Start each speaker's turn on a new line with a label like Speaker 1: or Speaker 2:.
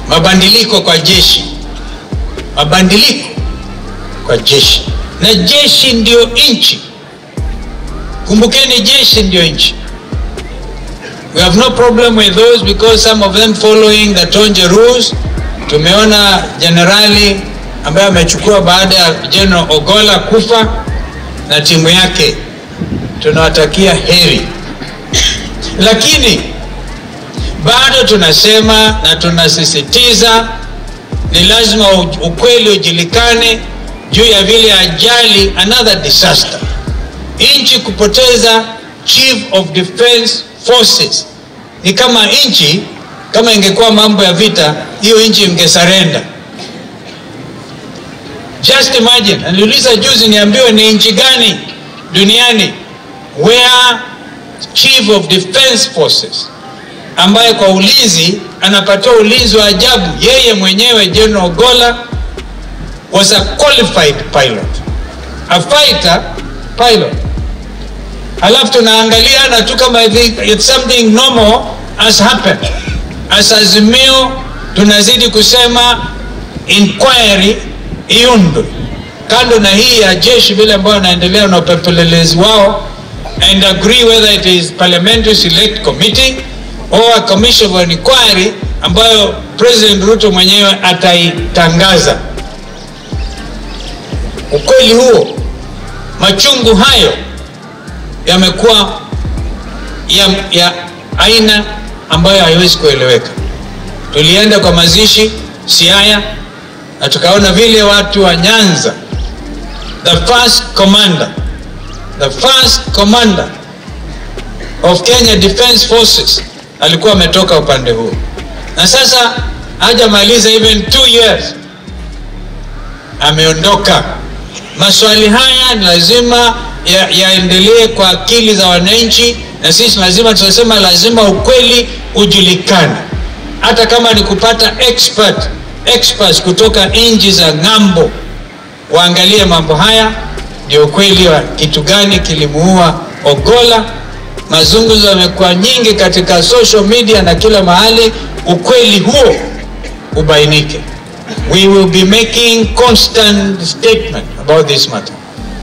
Speaker 1: mabadiliko kwa jeshi, mabadiliko kwa jeshi, na jeshi ndio nchi. Kumbukeni, jeshi ndio nchi. We have no problem with those because some of them following the Tonje rules. Tumeona jenerali ambaye amechukua baada ya General Ogola kufa na timu yake, tunawatakia heri, lakini bado tunasema na tunasisitiza ni lazima ukweli ujulikane juu ya vile ajali, another disaster, nchi kupoteza chief of defense forces. Ni kama nchi kama ingekuwa mambo ya vita, hiyo nchi ingesarenda. Just imagine, niliuliza juzi niambiwe ni nchi gani duniani where chief of defense forces ambaye kwa ulinzi anapatiwa ulinzi wa ajabu. Yeye mwenyewe General Ogola was a qualified pilot, a fighter pilot. Alafu tunaangalia na tu kama it's something normal has happened. As Azimio tunazidi kusema inquiry iundwe kando na hii ya jeshi vile ambayo wanaendelea na upelelezi wao, and agree whether it is parliamentary select committee or a commission of inquiry ambayo President Ruto mwenyewe ataitangaza. Ukweli huo, machungu hayo yamekuwa ya, ya aina ambayo haiwezi kueleweka. Tulienda kwa mazishi Siaya na tukaona vile watu wa Nyanza, the first commander, the first commander of Kenya Defence Forces alikuwa ametoka upande huo, na sasa hajamaliza even two years ameondoka. Maswali haya ni lazima yaendelee ya kwa akili za wananchi, na sisi lazima tunasema, lazima ukweli ujulikane, hata kama ni kupata expert experts kutoka nchi za ng'ambo waangalie mambo haya, ndio ukweli wa kitu gani kilimuua Ogola. Mazungumzo yamekuwa nyingi katika social media na kila mahali, ukweli huo ubainike. We will be making constant statement about this matter.